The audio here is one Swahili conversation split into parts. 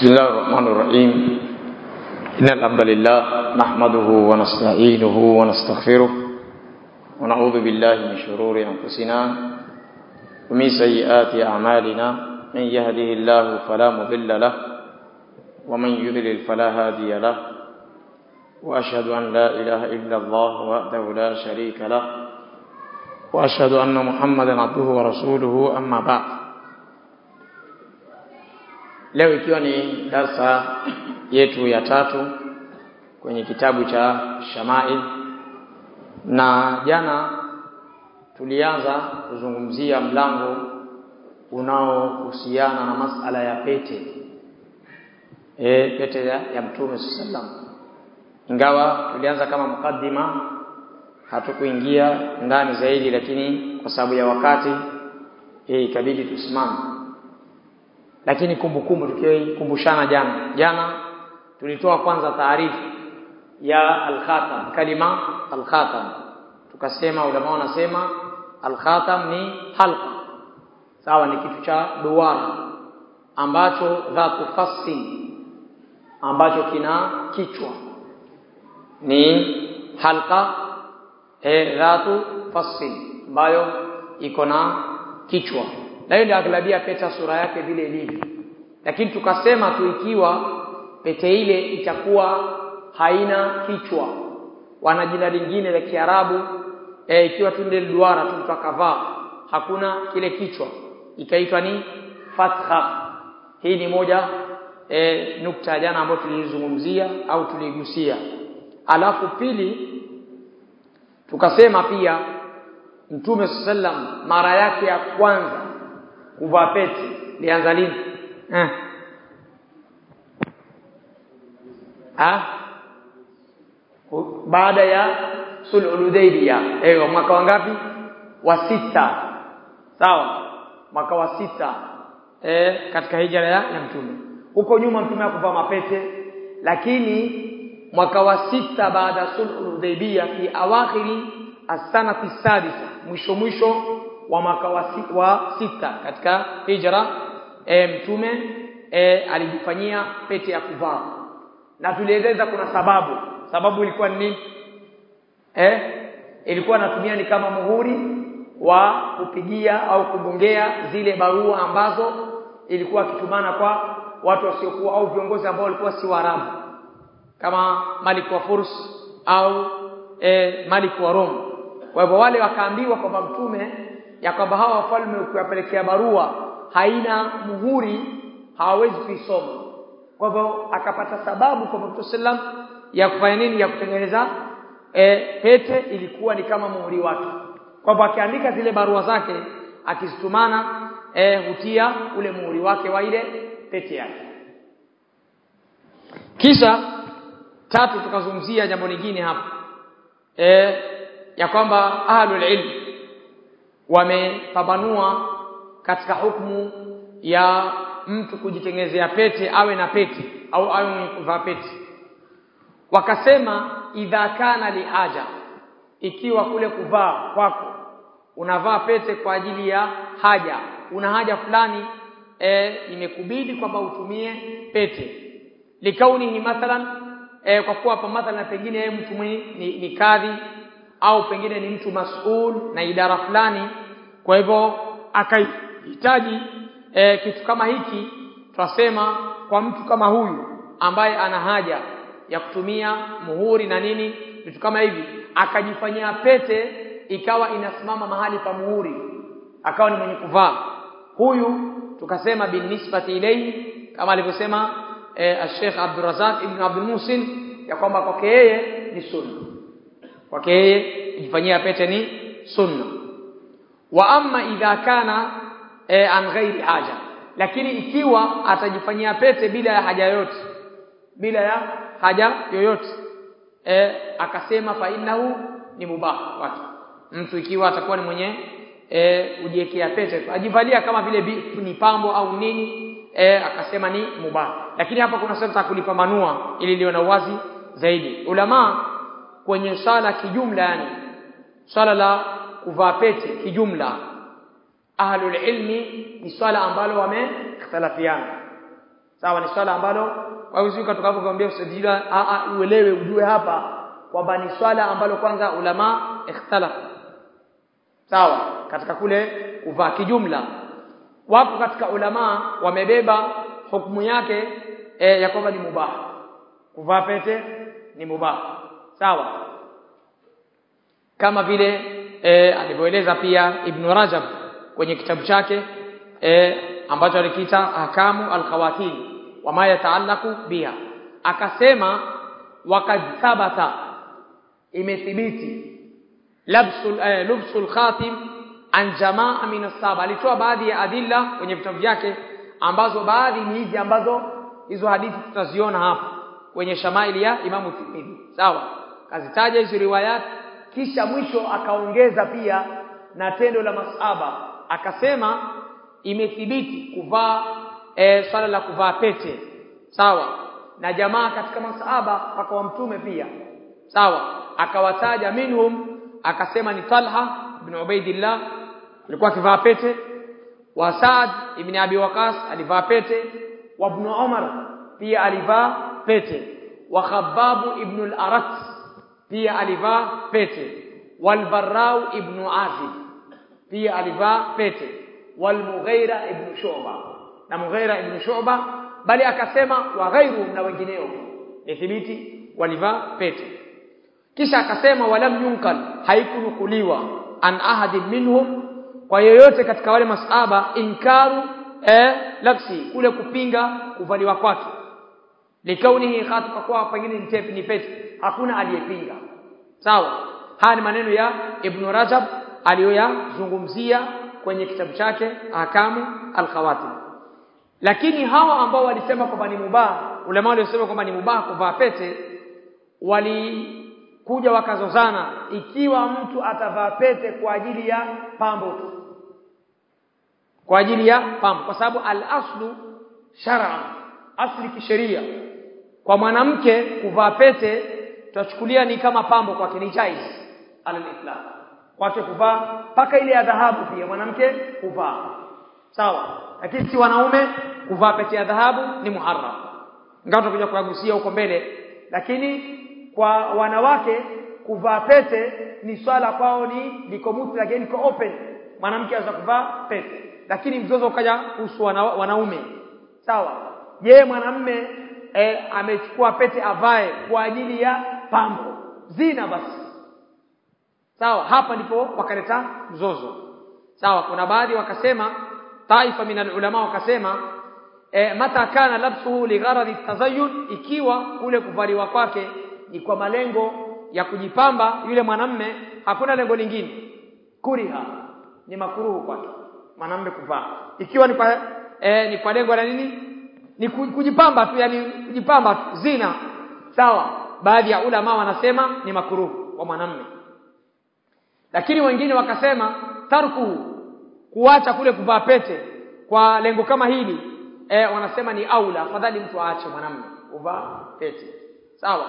بسم الله الرحمن الرحيم إن الحمد لله نحمده ونستعينه ونستغفره ونعوذ بالله من شرور أنفسنا ومن سيئات أعمالنا من يهده الله فلا مضل له ومن يضلل فلا هادي له وأشهد أن لا إله إلا الله وحده لا شريك له وأشهد أن محمدا عبده ورسوله أما بعد leo ikiwa ni darsa yetu ya tatu kwenye kitabu cha Shamail na jana tulianza kuzungumzia mlango unaohusiana na masala ya pete e, pete ya, ya Mtume sallam ingawa tulianza kama mukaddima hatukuingia ndani zaidi lakini kwa sababu ya wakati e, ikabidi tusimame lakini kumbukumbu tukikumbushana jana jana tulitoa kwanza taarifu ya al-khatam kalima al-khatam tukasema ulama wanasema al-khatam ni halqa sawa ni kitu cha duara ambacho dhatu fassi ambacho kina kichwa ni halqa e, dhatu fassi ambayo iko na kichwa na hiyo ndio aglabia pete sura yake vile ilivyo lakini tukasema tu ikiwa pete ile itakuwa haina kichwa wana jina lingine la Kiarabu e, ikiwa tu ndio duara tu mtu akavaa hakuna kile kichwa ikaitwa ni fatha hii ni moja e, nukta jana ambayo tulizungumzia au tuligusia alafu pili tukasema pia Mtume sallam mara yake ya kwanza kuvaa pete lianza lini eh ah baada ya sulhul hudaybiyah eh mwaka wangapi wa sita sawa mwaka wa sita eh katika hijra ya, ya mtume huko nyuma mtume akuvaa mapete lakini mwaka wa sita baada ya sulhul hudaybiyah fi awakhiri as-sanati sadisa mwisho mwisho wa mwaka wa, si, wa sita katika hijra e, mtume e, alijifanyia pete ya kuvaa na tulieleza kuna sababu sababu ilikuwa ni nini eh ilikuwa natumia ni kama muhuri wa kupigia au kugongea zile barua ambazo ilikuwa kitumana kwa watu wasiokuwa au viongozi ambao walikuwa si Waarabu kama Malik wa Furs au e, Malik wa Rome kwa hivyo wale wakaambiwa kwamba mtume ya kwamba hawa wafalme ukiwapelekea barua haina muhuri hawawezi kuisoma kwa hivyo akapata sababu kwa Mtume sallam ya kufanya nini ya kutengeneza e, pete ilikuwa ni kama muhuri wake kwa hivyo akiandika zile barua zake akizitumana e, hutia ule muhuri wake wa ile pete yake kisha tatu tukazungumzia jambo lingine hapa e, ya kwamba ahlul ilm wamepambanua katika hukumu ya mtu kujitengenezea pete awe na pete au awe mwenye kuvaa pete wakasema idha kana lihaja ikiwa kule kuvaa kwako unavaa pete kwa ajili ya haja una haja fulani e, imekubidi kwamba utumie pete likauni mathalan e, kwa kuwa hapa mathalan pengine yeye mtu mwenye ni, ni kadhi au pengine ni mtu masul na idara fulani kwa hivyo akahitaji e, kitu kama hiki twasema kwa mtu kama huyu ambaye ana haja ya kutumia muhuri na nini vitu kama hivi akajifanyia pete ikawa inasimama mahali pa muhuri akawa ni mwenye kuvaa huyu tukasema bin nisbati ilayhi kama alivyosema e, Sheikh Abdurrazak ibn Abdul Musin ya kwamba kwake yeye ni sunna kwake yeye kujifanyia pete ni sunna wa amma idha kana e, an ghairi haja lakini ikiwa atajifanyia pete bila ya haja yoyote bila ya haja yoyote e, akasema fa innahu ni mubah wake mtu ikiwa atakuwa ni mwenye e, ujiwekea pete ajivalia kama vile ni pambo au nini e, akasema ni mubah lakini hapa kuna sehemu kulipambanua ili liwe na uwazi zaidi ulama kwenye sala kijumla yani swala la kuvaa pete kijumla ahlul ilmi ni swala ambalo wamekhtalafiana sawa ni swala ambalo hauwezi kutoka hapo kumwambia usajila a a uelewe ujue hapa kwamba ni swala ambalo kwanza ulama ikhtalafu sawa katika kule kuvaa kijumla wapo katika ulama wamebeba hukumu yake e, ya kwamba ni mubah kuvaa pete ni mubah sawa kama vile e, alivyoeleza pia Ibn Rajab kwenye kitabu chake e, ambacho alikiita ahkamu alkhawatim wama yataalaku biha akasema wakad thabata imethibiti labsul eh, lubsul khatim an jamaa min as-sahaba alitoa baadhi ya adilla kwenye vitabu vyake ambazo baadhi ni hizi ambazo hizo hadithi tutaziona hapa kwenye shamaili ya Imamu Tirmidhi sawa kazitaja hizo riwayat kisha mwisho akaongeza pia na tendo la masaba akasema imethibiti kuvaa e, swala la kuvaa pete sawa na jamaa katika masahaba mpaka wa mtume pia sawa akawataja minhum akasema ni Talha ibn Ubaidillah alikuwa akivaa pete wa Saad ibn Abi Waqas alivaa pete wa ibn Umar pia alivaa pete wa Khabbab ibn al-Arat pia alivaa pete wal Barrau ibn Azib pia alivaa pete wal Mughira ibn Shu'ba na Mughira ibn Shu'ba bali akasema wa ghairu na wengineo ithibiti walivaa pete kisha akasema walam yunkal haikunukuliwa an ahadi minhum kwa yoyote katika wale masaba inkaru eh labsi kule kupinga kuvaliwa kwake likaunihi khatifa kwa pengine ni pete hakuna aliyepinga sawa haya ni maneno ya ibn rajab aliyoyazungumzia kwenye kitabu chake ahkamu alkhawatim lakini hawa ambao walisema kwamba ni mubah ulama waliosema kwamba ni mubah kuvaa pete walikuja wakazozana ikiwa mtu atavaa pete kwa ajili ya pambo tu kwa ajili ya pambo kwa sababu al-aslu shar'an asli kisheria kwa mwanamke kuvaa pete tutachukulia ni kama pambo kwake ni jaiz al-islam kwake kuvaa paka ile ya dhahabu pia mwanamke kuvaa sawa lakini si wanaume kuvaa pete ya dhahabu ni muharram ingawa tutakuja kuyagusia huko mbele lakini kwa wanawake kuvaa pete ni swala kwao ni liko mutlaq liko open mwanamke anaweza kuvaa pete lakini mzozo ukaja kuhusu wana, wanaume sawa je mwanamme e, amechukua pete avae kwa ajili ya pambo zina basi sawa hapa ndipo wakaleta mzozo sawa kuna baadhi wakasema taifa min ulama wakasema e, mata kana labsuhu ligharadhi tazayyun ikiwa kule kuvaliwa kwake ni kwa malengo ya kujipamba yule mwanamme hakuna lengo lingine kuriha ni makuruhu kwake mwanamme kuvaa ikiwa ni kwa e, ni kwa lengo la nini ni kujipamba tu yani kujipamba tu zina sawa baadhi ya ulama wanasema ni makuruhu kwa mwanamme lakini wengine wakasema tarku kuacha kule kuvaa pete kwa lengo kama hili e, wanasema ni aula afadhali mtu aache mwanamme kuvaa pete sawa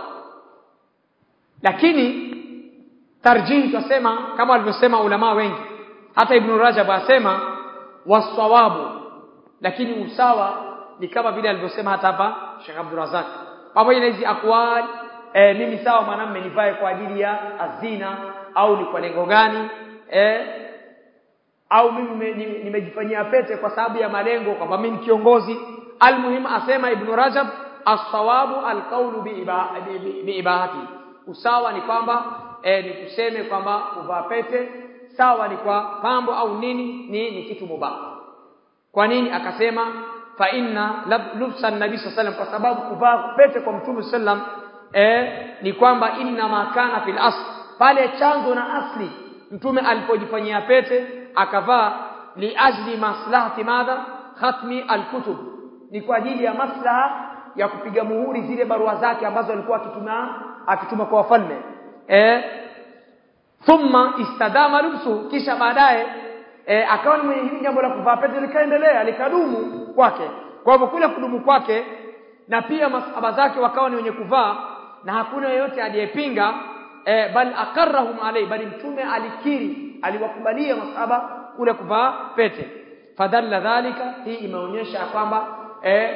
lakini tarjih tunasema kama walivyosema ulama wengi hata ibn Rajab asema wasawabu lakini usawa ni kama vile alivyosema hata hapa Sheikh Abdul Razak pamoja na hizi akwali e, mimi sawa mwanamme nivae kwa ajili ya azina au ni kwa lengo gani e, au mimi nimejifanyia pete kwa sababu ya malengo kwamba mimi ni kiongozi almuhim asema ibn Rajab as-sawabu al-qawlu bi ibahati usawa ni kwamba e, ni kuseme kwamba kuvaa pete sawa ni kwa pambo au nini ni, ni kitu mubah kwa nini akasema fa inna lubsa nabii sallam kwa sababu kuvaa pete kwa mtume sallam e, ni kwamba inna ma kana fil asl pale chanzo na asli mtume alipojifanyia pete akavaa li ajli maslahati madha khatmi alkutub ni kwa ajili ya maslaha ya kupiga muhuri zile barua zake ambazo alikuwa akituma akituma kwa wafalme eh thumma istadama lubsu kisha baadaye e, akawa ni mwenye jambo la kuvaa pete likaendelea likadumu kwake kwa hivyo kule kudumu kwake na pia masahaba zake wakawa ni wenye kuvaa na hakuna yeyote aliyepinga e, bal akarrahum alai bali mtume alikiri aliwakubalia masahaba kule kuvaa pete fadalla dhalika hii imeonyesha kwamba e,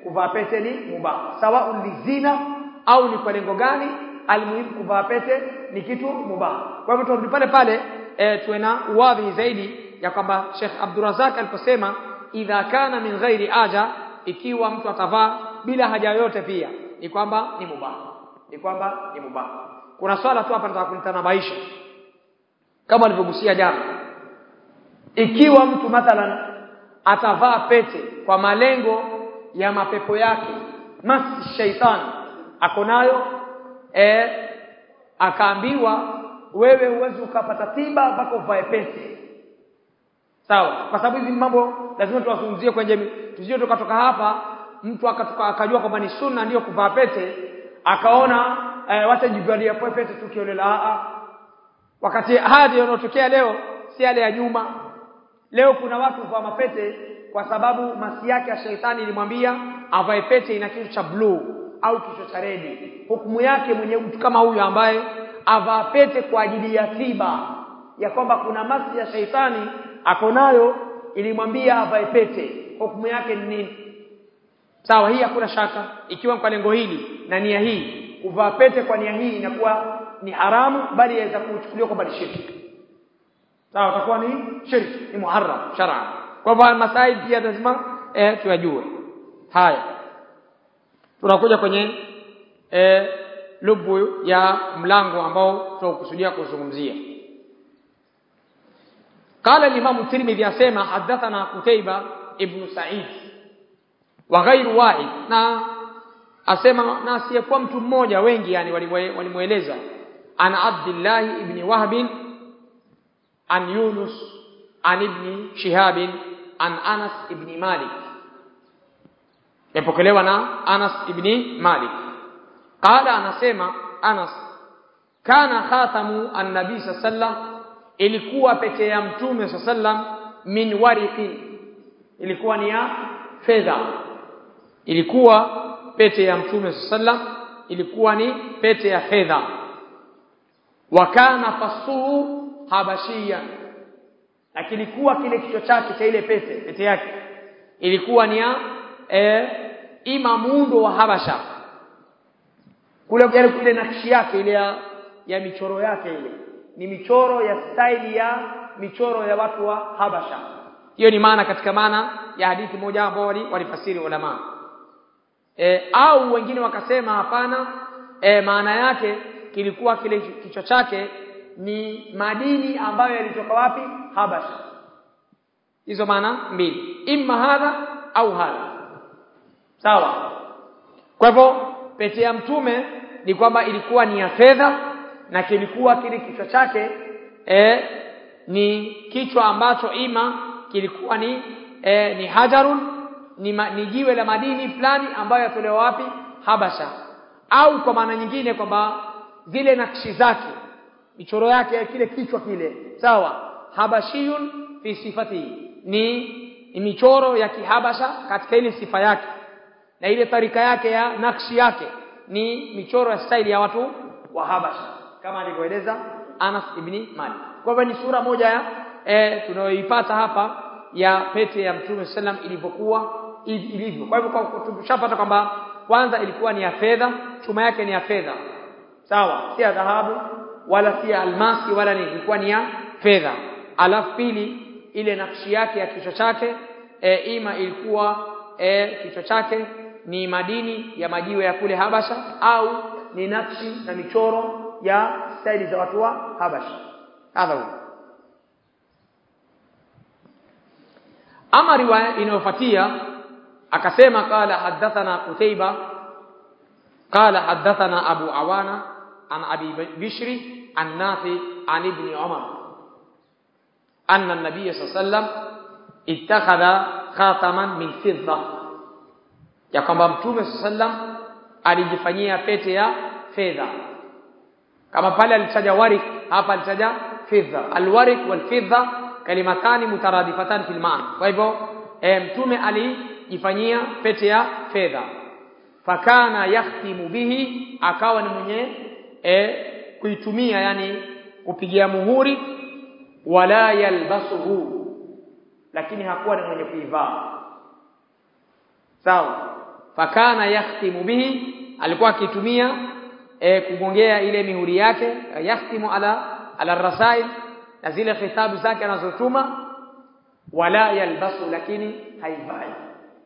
kuvaa pete ni mubah sawa lizina au ni kwa lengo gani almuhimu kuvaa pete ni kitu mubah kwa hivyo turudi pale pale e, tuwe na uwadhi zaidi ya kwamba Sheikh Abdurazak aliposema idha kana min ghairi aja ikiwa mtu atavaa bila haja yoyote pia ni kwamba ni mubah ni kwamba ni mubah kuna swala tu hapa nataka kunitanabaisha kama alivyogusia jana ikiwa mtu mathalan atavaa pete kwa malengo ya mapepo yake masi shaitani ako nayo e, akaambiwa wewe huwezi ukapata tiba mpaka uvae pete sawa kwa sababu hizi mambo lazima tuwazungumzie kwenye tusije tukatoka hapa mtu akatoka akajua kwamba ni sunna ndiyo kuvaa pete akaona e, wacha jivalia pete tukiolela a wakati hadi yanayotokea leo si yale ya nyuma leo kuna watu huvaa mapete kwa sababu masi yake ya sheitani ilimwambia avae pete ina kitu cha blue au kichwa cha redi hukumu yake mwenye mtu kama huyu ambaye avaa pete kwa ajili ya tiba ya kwamba kuna masi ya sheitani ako nayo ilimwambia avae pete hukumu yake ni nini sawa hii hakuna shaka ikiwa kwa lengo hili na nia hii kuvaa pete kwa nia hii inakuwa ni haramu bali yaweza kuchukuliwa kwamba ni shirki sawa itakuwa ni shirki ni muharram shar'an kwa hivyo masaili pia lazima eh tuyajue haya tunakuja kwenye eh lubu ya mlango ambao tunakusudia kuzungumzia قال الامام الترمذي اسمع حدثنا قتيبة ابن سعيد وغير واحد na asema na asiyekuwa mtu mmoja wengi yani walimueleza ana Abdullah ibn Wahb an Yunus an ibn Shihab an Anas ibn Malik yapokelewa na Anas ibn Malik qala anasema Anas kana khatamu an-nabi sallam ilikuwa pete ya mtume sallam min wariqin ilikuwa ni ya fedha ilikuwa pete ya mtume sallam ilikuwa ni pete ya fedha wa kana fasuhu habashia lakini ilikuwa kile kichwa chake cha ile pete pete yake ilikuwa ni ya e, ima muundo wa habasha kule kule kule nakshi yake ile ya, ya michoro yake ile ni michoro ya staili ya michoro ya watu wa habasha hiyo ni maana katika maana ya hadithi moja ambao walifasiri ulama e, au wengine wakasema hapana e, maana yake kilikuwa kile kichwa chake ni madini ambayo yalitoka wapi habasha hizo maana mbili imma hadha au hadha sawa kwa hivyo pete ya mtume ni kwamba ilikuwa ni ya fedha na kilikuwa kile kichwa chake e, ni kichwa ambacho ima kilikuwa ni e, ni hajarun ni, ma, ni jiwe la madini fulani ambayo yatolewa wapi habasha au kwa maana nyingine kwamba zile nakshi zake michoro yake kile kichwa kile sawa habashiyun fi sifati ni, ni michoro ya kihabasha katika ile sifa yake na ile tarika yake ya nakshi yake ni michoro ya staili ya watu wa habasha kama alivyoeleza Anas ibn Malik kwa hivyo ni sura moja ya e, tunayoipata hapa ya pete ya Mtume sallam ilivyokuwa ilivyo kwa hivyo tumeshapata kwamba kwanza ilikuwa ni ya fedha chuma yake ni ya fedha sawa si ya dhahabu wala si ya almasi wala ni ilikuwa ni ya fedha alafu pili ile nakshi yake ya kichwa chake e, ima ilikuwa e, kichwa chake ni madini ya majiwe ya kule Habasha au ni nakshi na michoro ya staili za watu wa Habasha hadha huo ama riwaya inayofuatia akasema qala hadathana Qutayba qala hadathana Abu Awana an Abi Bishri an Nafi an Ibn Umar أن النبي صلى الله عليه وسلم اتخذ خاتما من فضة ya kwamba mtume sallam alijifanyia pete ya fedha kama pale alitaja warik hapa alitaja fedha alwarik walfidha kalimatani mutaradifatan fil maana kwa hivyo e, mtume alijifanyia pete ya fedha fakana yahtimu bihi akawa ni mwenye e, kuitumia yani kupigia muhuri wala yalbasuhu lakini hakuwa ni mwenye kuivaa sawa fakana yakhtimu bihi alikuwa akitumia e, kugongea ile mihuri yake yakhtimu ala ala rasail na zile khitabu zake anazotuma wala yalbasu lakini haivai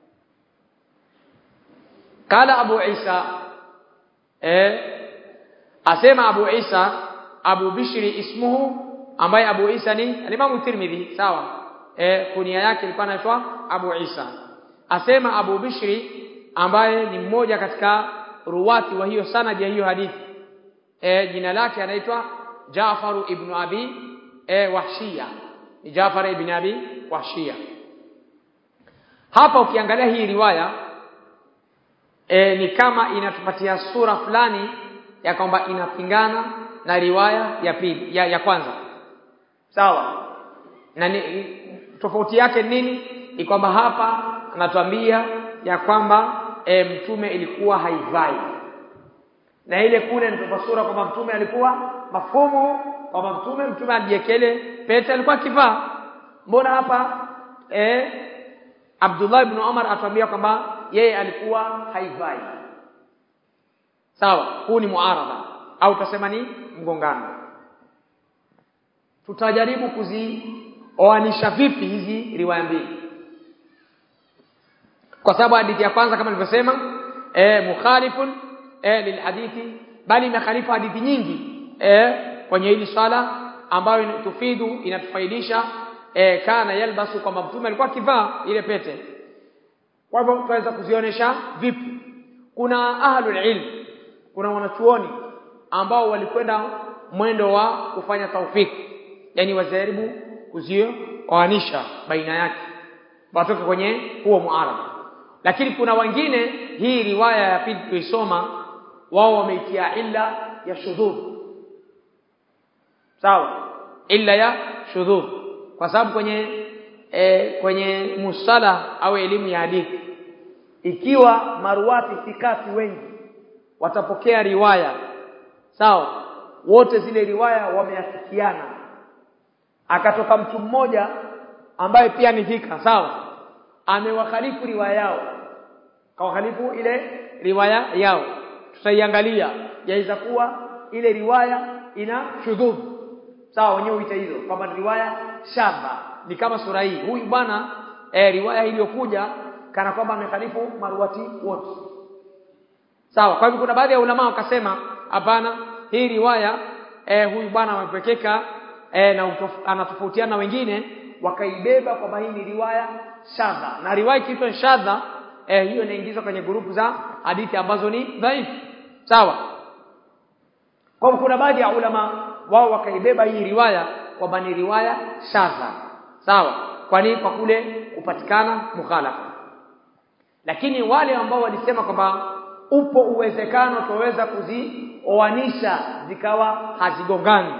kala abu isa eh asema abu isa abu bishri ismuhu ambaye abu isa ni alimamu tirmidhi sawa eh kunia yake ilikuwa inaitwa abu isa asema abu bishri ambaye ni mmoja katika ruwati wa hiyo sanad ya hiyo hadithi eh jina lake anaitwa Jafaru ibn Abi eh Wahshia ni Jafar ibn Abi Wahshia hapa ukiangalia hii riwaya e, ni kama inatupatia sura fulani ya kwamba inapingana na riwaya ya pili ya, ya kwanza sawa na ni, tofauti yake nini ni kwamba hapa anatuambia ya kwamba e, mtume ilikuwa haivai na ile kule ni sura kwamba mtume alikuwa mafumu kwamba mtume mtume alijiekele pete alikuwa akivaa mbona hapa eh Abdullah ibn Umar atuambia kwamba yeye alikuwa haivai sawa huu ni muaradha au tutasema ni mgongano tutajaribu kuzioanisha vipi hizi riwaya mbili kwa sababu hadithi ya kwanza kama nilivyosema eh mukhalifun eh lilhadithi bali imekhalifu hadithi nyingi eh kwenye hili swala ambayo tufidu inatufaidisha e, kana yalbasu kwamba mtume alikuwa akivaa ile pete kwa hivyo tunaweza kuzionyesha vipi kuna ahlul ilm kuna wanachuoni ambao walikwenda mwendo wa kufanya taufiki yani wajaribu kuzioanisha baina yake watoke kwenye huo muarada lakini kuna wengine hii riwaya ya pili tulisoma wao wameitia illa ya shudhudh sawa illa ya shudhudh kwa sababu kwenye e, kwenye musala au elimu ya hadithi ikiwa maruwati fikati wengi watapokea riwaya sawa wote zile riwaya wameafikiana akatoka mtu mmoja ambaye pia ni fika sawa amewakhalifu riwaya yao kawakhalifu ile riwaya yao tutaiangalia yaweza kuwa ile riwaya ina shudhudh sawa wenyewe huita hizo kwamba riwaya shaba ni kama sura hii huyu bwana eh, riwaya iliyokuja kana kwamba amekhalifu maruwati wote sawa kwa hivyo kuna baadhi ya ulama wakasema hapana hii riwaya eh, huyu bwana amepekeka eh, na anatofautiana na wengine wakaibeba kwamba hii ni riwaya shadha na riwaya ikiitwa shadha eh, hiyo inaingizwa kwenye grupu za hadithi ambazo ni dhaifu sawa kwa kuna baadhi ya ulama wao wakaibeba hii riwaya kwamba ni riwaya shadha sawa kwa nini kwa kule kupatikana mukhalafa lakini wale ambao walisema kwamba upo uwezekano tuweza kuzioanisha zikawa hazigongani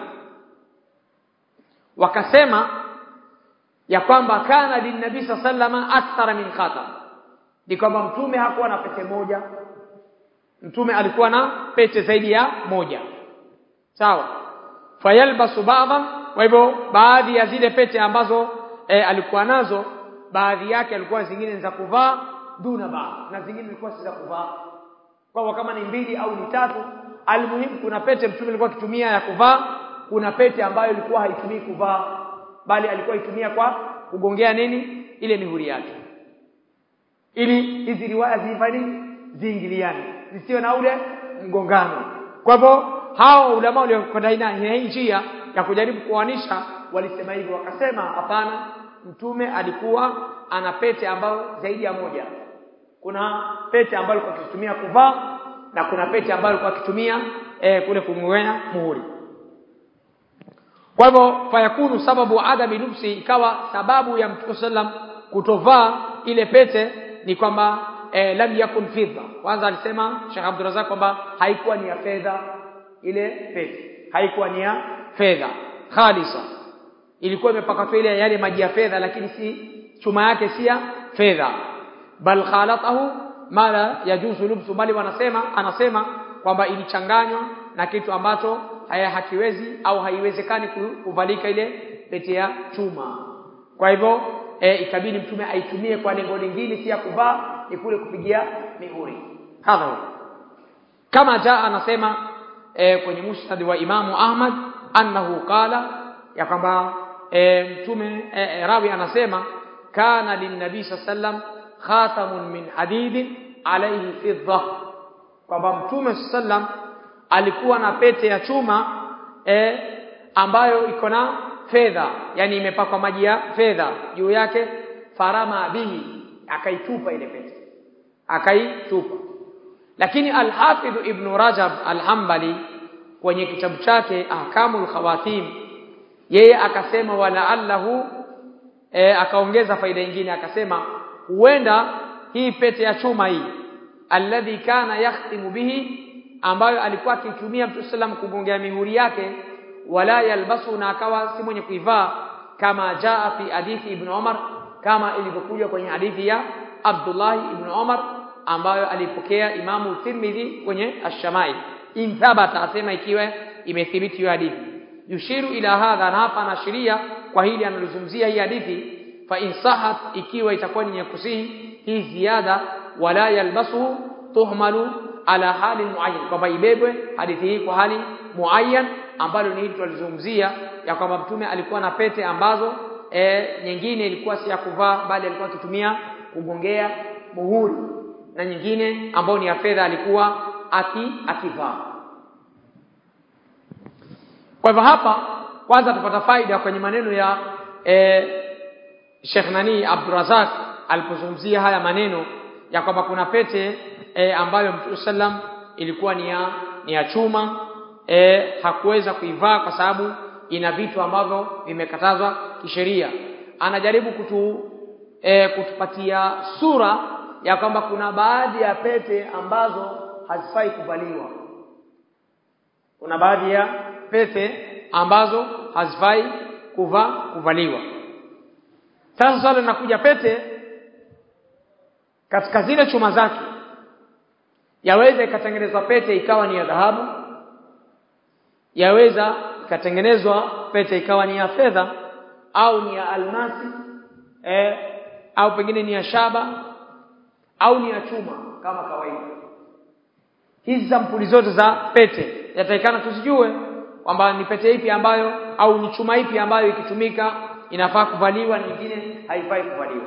wakasema ya kwamba kana linnabii sallama akthara min khatam ni kwamba mtume hakuwa na pete moja mtume alikuwa na pete zaidi ya moja sawa fayalbasu ba'dha kwa hivyo baadhi ya zile pete ambazo e, alikuwa nazo baadhi yake alikuwa zingine za kuvaa duna ba na zingine zilikuwa si za kuvaa kwa kama ni mbili au ni tatu almuhimu kuna pete mtume alikuwa akitumia ya kuvaa kuna pete ambayo ilikuwa haitumii kuvaa bali alikuwa itumia kwa kugongea nini ile mihuri yake ili hizi riwaya zifanye ziingiliane zisiwe na ule mgongano kwa hivyo hao ulama waliokwenda hii njia ya kujaribu kuanisha walisema hivyo wakasema hapana mtume alikuwa ana pete ambayo zaidi ya moja kuna pete ambayo alikuwa akitumia kuvaa na kuna pete ambayo alikuwa akitumia e, kule kumwea muhuri kwa hivyo fayakunu sababu adami lubsi ikawa sababu ya mtume sallam kutovaa ile pete ni kwamba e, lam yakun fidda kwanza alisema Sheikh Abdurrazak kwamba haikuwa ni ya fedha ile pete haikuwa ni ya fedha khalisa ilikuwa imepakatwa ile yale maji ya fedha lakini si chuma yake si ya fedha bal khalatahu mala yajuzu lubsu bali wanasema anasema kwamba ilichanganywa na kitu ambacho haya hakiwezi au haiwezekani kuvalika ile pete ya chuma kwa hivyo e, ikabidi mtume aitumie kwa lengo lingine si ya kuvaa ni kule kupigia mihuri hadha huwa kama jaa anasema e, kwenye musnad wa Imamu Ahmad annahu qala ya kwamba e, mtume e, e, rawi anasema kana linnabii sallam khatamun min hadidin alayhi fidda kwamba mtume sallam alikuwa na pete ya chuma e, ambayo iko na fedha yani imepakwa maji ya fedha juu yake farama bihi akaitupa ile pete akaitupa lakini al-Hafidh Ibn Rajab al-Hanbali kwenye kitabu chake Ahkamul Khawatim yeye akasema wala allahu e, akaongeza faida nyingine akasema huenda hii pete ya chuma hii alladhi kana yakhtimu bihi ambayo alikuwa akitumia Mtume sallam kugongea mihuri yake wala yalbasu na akawa si mwenye kuivaa kama jaa fi hadithi Ibn Umar kama ilivyokuja kwenye hadithi ya Abdullah ibn Umar ambayo alipokea Imamu Tirmidhi kwenye Ash-Shamai in thabata asema ikiwa imethibiti hiyo hadithi yushiru ila hadha na hapa anaashiria kwa hili analozungumzia hii hadithi fa in sahat ikiwa itakuwa ni kusihi hii ziada wala yalbasu tuhmalu ala hali muayyan kwamba ibebwe hadithi hii kwa hali muayyan ambalo ni hili tulizungumzia ya kwamba mtume alikuwa na pete ambazo e, nyingine ilikuwa si ya kuvaa bali alikuwa akitumia kugongea muhuri na nyingine ambayo ni ya fedha alikuwa aki akivaa kwa hivyo hapa kwanza tupata faida kwenye maneno ya e, Sheikh Nani Abdurazak alipozungumzia haya maneno ya kwamba kuna pete e, ambayo Mtume sallam ilikuwa ni ya ni ya chuma e, hakuweza kuivaa kwa sababu ina vitu ambavyo vimekatazwa kisheria anajaribu kutu e, kutupatia sura ya kwamba kuna baadhi ya pete ambazo hazifai kuvaliwa kuna baadhi ya pete ambazo hazifai kuva kuvaliwa sasa swali linakuja pete katika zile chuma zake yaweza ikatengenezwa pete ikawa ni ya dhahabu yaweza ikatengenezwa pete ikawa ni ya fedha au ni ya almasi eh, au pengine ni ya shaba au ni ya chuma kama kawaida hizi sampuli zote za pete yatakikana tuzijue kwamba ni pete ipi ambayo au ni chuma ipi ambayo ikitumika inafaa kuvaliwa nyingine haifai kuvaliwa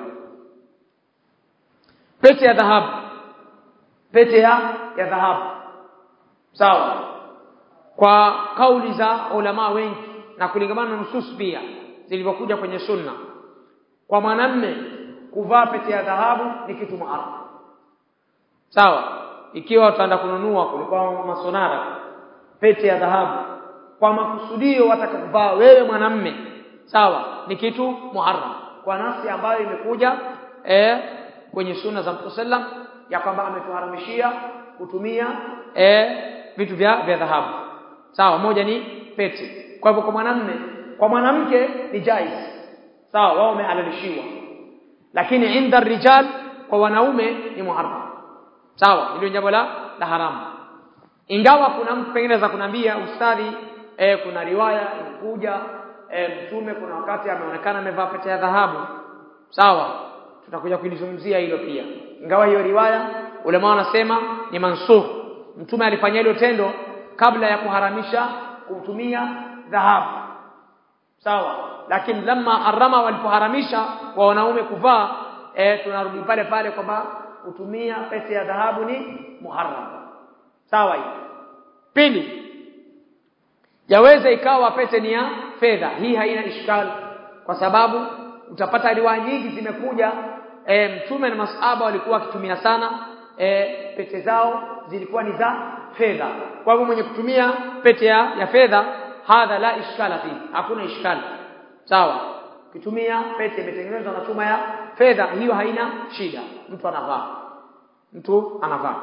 pete ya dhahabu pete ya ya dhahabu sawa kwa kauli za ulama wengi na kulingamana na nusus pia zilivyokuja kwenye sunna kwa mwanamme kuvaa pete ya dhahabu ni kitu muharram sawa ikiwa utaenda kununua kulikuwa masonara pete ya dhahabu kwa makusudio wataka kuvaa wewe mwanamme sawa ni kitu muharram kwa nafsi ambayo imekuja eh, kwenye sunna za Mtume sallam ya kwamba ametuharamishia kutumia eh, vitu vya vya dhahabu sawa moja ni pete kwa hivyo kwa mwanamme kwa mwanamke ni jaiz sawa wao wamehalalishiwa lakini inda rijal kwa wanaume ni muharram sawa hilo jambo la la haramu ingawa kuna mtu pengine za kunambia ustadhi e, kuna riwaya imekuja e, mtume kuna wakati ameonekana amevaa pete ya dhahabu sawa tutakuja kulizungumzia hilo pia ingawa hiyo riwaya ulema wanasema ni mansukh mtume alifanya hilo tendo kabla ya kuharamisha kutumia dhahabu sawa lakini lamma harama walipoharamisha kwa wanaume kuvaa e, tunarudi pale pale kwamba kutumia pete ya dhahabu ni muharram sawa hii pili yaweza ikawa pete ni ya fedha hii haina ishkal kwa sababu utapata riwaya nyingi zimekuja e, mtume na masahaba walikuwa wakitumia sana e, pete zao zilikuwa ni za fedha kwa hivyo mwenye kutumia pete ya, ya fedha hadha la ishkala fi hakuna ishkali sawa kitumia pete imetengenezwa na chuma ya fedha hiyo haina shida mtu anavaa mtu anavaa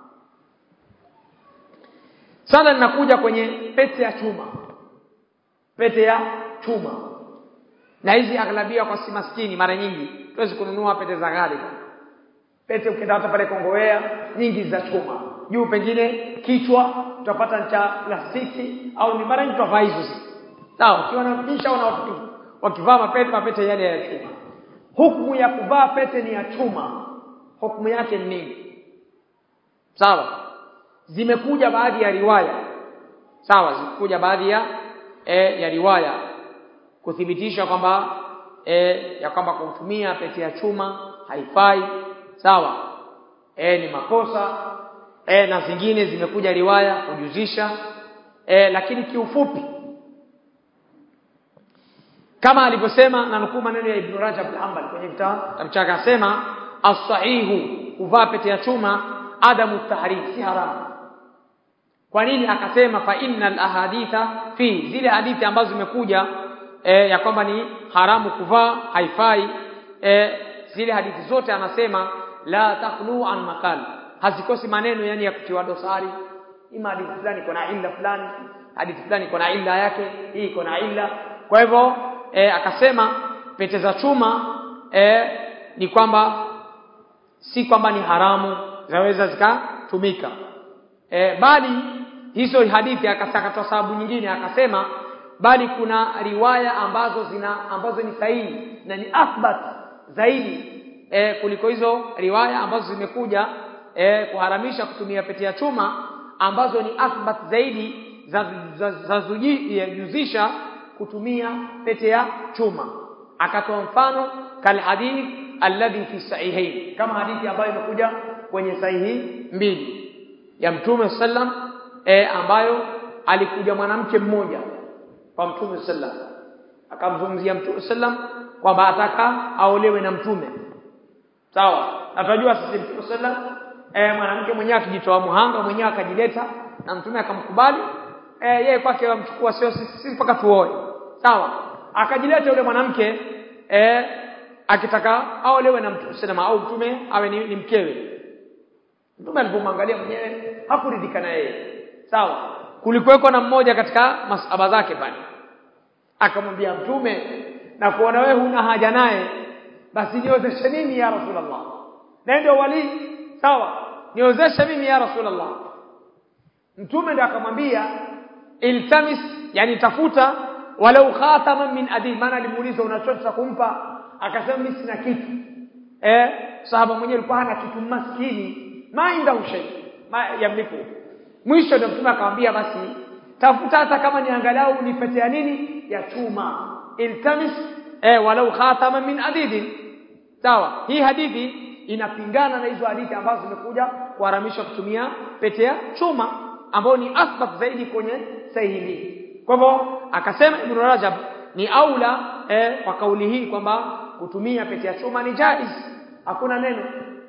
sana linakuja kwenye pete ya chuma pete ya chuma na hizi aghlabia kwa si maskini mara nyingi tuwezi kununua pete za ghali pete ukienda hata pale Kongowea nyingi za chuma juu pengine kichwa utapata cha plastiki au ni mara nyingi tutavaa hizo sawa ukiwa na nishaona watu wakivaa mapete mapete yale ya chuma hukumu ya kuvaa pete ni ya chuma hukumu yake ni nini sawa zimekuja baadhi ya riwaya sawa zimekuja baadhi ya e, ya riwaya kuthibitisha kwamba e, ya kwamba kutumia pete ya chuma haifai sawa e, ni makosa e, na zingine zimekuja riwaya kujuzisha e, lakini kiufupi kama alivyosema na nukuu maneno ya Ibn Rajab al-Hanbali kwenye kitabu chake asema as-sahihu kuvaa pete ya chuma adamu tahrim si haramu kwa nini akasema fa innal ahaditha fi zile hadithi ambazo zimekuja e, ya kwamba ni haramu kuvaa haifai e, zile hadithi zote anasema la takhlu an makal hazikosi maneno yani ya kutiwa dosari ima hadithi fulani iko na illa fulani hadithi fulani iko na illa yake hii iko na illa kwa hivyo e, akasema pete za chuma e, ni kwamba si kwamba ni haramu zaweza zikatumika e, bali hizo hadithi akatoa sababu nyingine akasema bali kuna riwaya ambazo zina ambazo ni sahihi na ni athbat zaidi e, kuliko hizo riwaya ambazo zimekuja e, kuharamisha kutumia pete ya chuma ambazo ni athbat zaidi za, za, za, za juzisha kutumia pete ya chuma akatoa mfano kal hadith alladhi fi sahihain kama hadithi ambayo imekuja kwenye sahihi mbili ya mtume sallam e, ambayo alikuja mwanamke mmoja kwa mtume sallam akamzungumzia mtume sallam kwamba ataka aolewe na mtume sawa na tunajua sisi mtume sallam e, mwanamke mwenyewe akijitoa muhanga mwenyewe akajileta na mtume akamkubali e, yeye kwake wamchukua sio sisi mpaka tuoe sawa akajileta yule mwanamke e, akitaka aolewe na mtume sallam au mtume awe ni, ni mkewe mtume alipomwangalia mwenyewe hakuridhika na yeye sawa kulikuweko na mmoja katika masaba zake pale akamwambia mtume na kuona wewe huna haja naye basi niozeshe mimi ya rasulullah na ndio wali sawa niozeshe mimi ya rasulullah mtume ndio akamwambia iltamis yani tafuta walau khataman min adil maana alimuuliza unachocha kumpa akasema mimi sina kitu eh sahaba mwenyewe alikuwa hana kitu maskini mainda ushay ma yamliku mwisho ndio mtume akamwambia basi tafuta hata kama ni angalau ni pete ya nini ya chuma iltamis eh walau khatama min adidin sawa hii hadithi inapingana na hizo hadithi ambazo zimekuja kuharamisha kutumia pete ya chuma ambayo ni asbab zaidi kwenye sahihi kwa hivyo akasema Ibn Rajab ni aula eh, kwa kauli hii kwamba kutumia pete ya chuma ni jaiz hakuna neno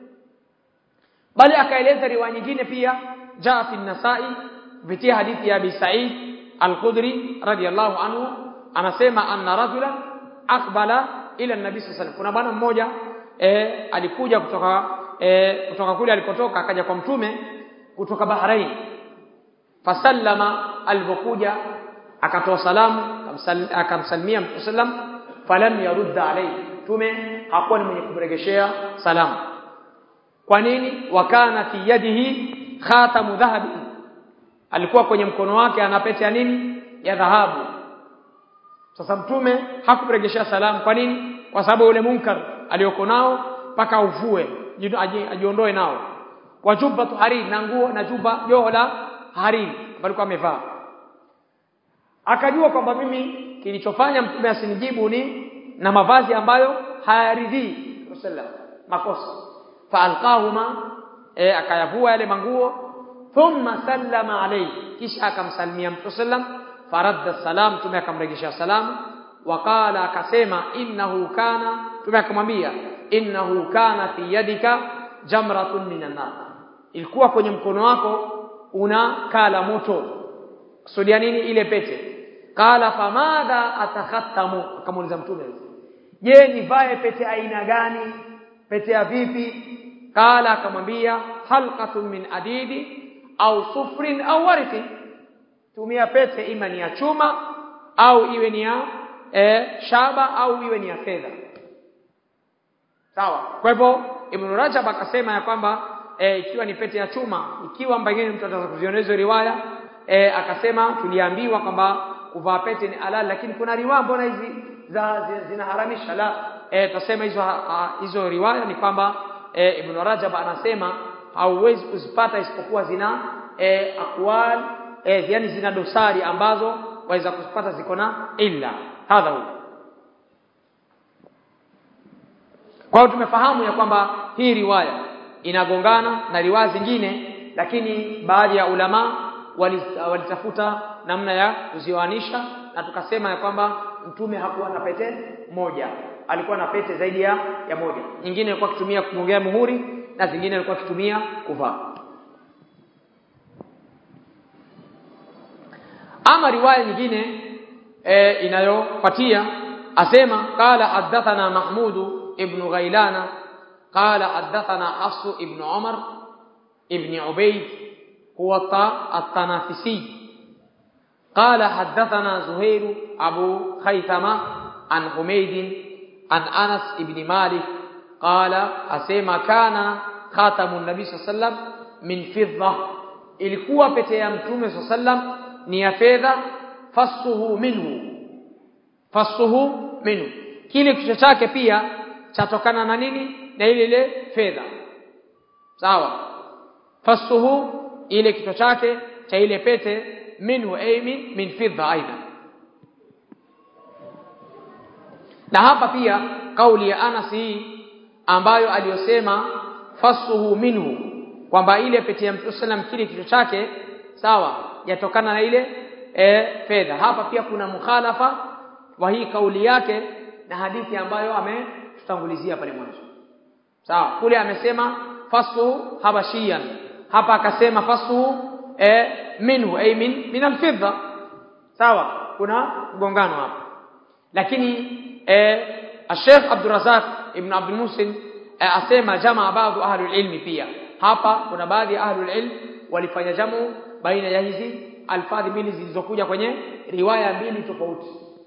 bali akaeleza riwaya nyingine pia jaa fi nasai kupitia hadithi ya Abi Sa'id Al-Khudri radiyallahu anhu anasema anna rajula aqbala ila nabii sallallahu kuna bwana mmoja e, alikuja kutoka e, kutoka kule alikotoka akaja kwa mtume kutoka Bahrain fasallama alipokuja akatoa salamu akamsalimia mtume sallam falam yarudda alayhi mtume hakuwa ni mwenye kumregeshea salamu kwa nini wakana fi yadihi khatamu dhahabi alikuwa kwenye mkono wake ana pete ya nini ya dhahabu sasa mtume hakumregeshea salamu kwa nini kwa sababu yule munkar aliyoko nao mpaka uvue ajiondoe nao wa jubba hariri na nguo na juba joho la hariri alikuwa amevaa akajua kwamba mimi kilichofanya mtume asinijibu ni na mavazi ambayo hayaridhii sallam makosa faalqahuma e, akayavua yale manguo thumma sallama alayhi kisha akamsalimia mtume sallam faradda salam mtume akamrejesha salamu waqala akasema innahu kana mtume akamwambia innahu kana fi yadika jamratun minan nar ilikuwa kwenye mkono wako una kala moto kusudia nini ile pete qala famadha atakhattamu akamuuliza mtume je nivae pete aina gani pete ya vipi qala akamwambia halqatun min adidi au sufrin au warqi tumia pete ima ni ya chuma au iwe ni ya e, shaba au iwe ni ya fedha sawa kwa hivyo ibn rajab akasema ya kwamba e, ikiwa ni pete ya chuma ikiwa pengine mtu ataweza kuziona hizo riwaya e, akasema tuliambiwa kwamba kuvaa pete ni halal lakini kuna riwaya mbona hizi za zinaharamisha la e, tutasema hizo hizo riwaya ni kwamba e, Ibn Rajab anasema hauwezi kuzipata isipokuwa zina e, akwal e, yani zina dosari ambazo waweza kuzipata ziko na illa hadha hu kwa hiyo tumefahamu ya kwamba hii riwaya inagongana na riwaya zingine lakini baadhi ya ulama walitafuta namna ya kuzioanisha na tukasema ya kwamba mtume hakuwa na pete moja alikuwa na pete zaidi ya, ya moja nyingine alikuwa akitumia kugongea muhuri na zingine alikuwa akitumia kuvaa ama riwaya nyingine e, inayofuatia asema qala hadathana mahmudu ibn ghailana qala hadathana hafsu ibn umar ibn ubayd huwa at-tanafisi قال حدثنا زهير أبو خيثمة عن حميد عن أنس بن مالك قال أسيما كان خاتم النبي صلى الله عليه وسلم من فضة ilikuwa pete ya mtume صلى الله عليه وسلم ni ya fedha fasuhu minhu fasuhu minhu kile kichwa chake pia chatokana na nini na ile ile fedha sawa fasuhu ile kichwa chake cha ile pete minhu ay min min fidda aidha na hapa pia kauli ya Anas hii ambayo aliyosema fasuhu minhu kwamba ile pete ya Mtume sallam kile kichwa chake sawa yatokana na ile e, fedha hapa pia kuna mukhalafa wa hii kauli yake na hadithi ambayo ametutangulizia pale mwanzo sawa kule amesema fasuhu habashiyan hapa akasema fasuhu e, minhu ay min min alfidda sawa kuna mgongano hapa lakini eh Sheikh Abdul Razak ibn Abdul Musin eh, asema jamaa baadhi ahli ilmi pia hapa kuna baadhi ya ahli ilm walifanya jamu baina ya hizi alfadhi mbili zilizokuja kwenye riwaya mbili tofauti